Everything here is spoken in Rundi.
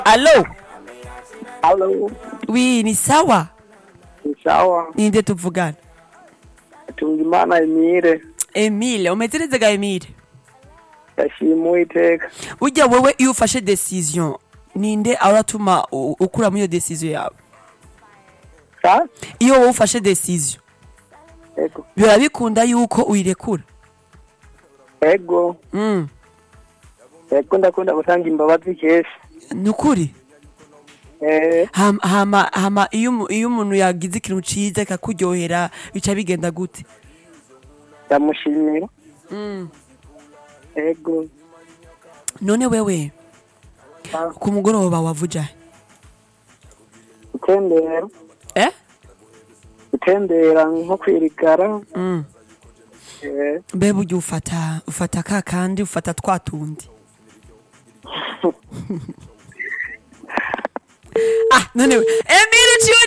Allo? Halo, Oui, ni sawa? ni sawa. Ninde tuvugana? Tungimana Emile, Emile, umeze neza ga Emile? yashima Uwiteka. Ujya wewe iyo ufashe decision, ninde aratuma u- ukura muri iyo decision yawe? Sa? Iyo wowe ufashe decision, Ego. biba bikunda yuko uyirekura? Ego. Mm. Ego ndakunda gutanga imbabazi kenshi. Nukuri? Eh, Hama, hama, hama iyo, umu- iyo umuntu yagize ikintu ciza kakuryohera bica bigenda gute? ndamushimira. Mm. Ego. None wewe Ah, ku mugoroba wavuja he? Gutembera. Eh? Gutembera nko kwirigara. Mm. Eh, Mbe burya ufata ufata ka kandi ufata twa tundi ah none we Emile ciwe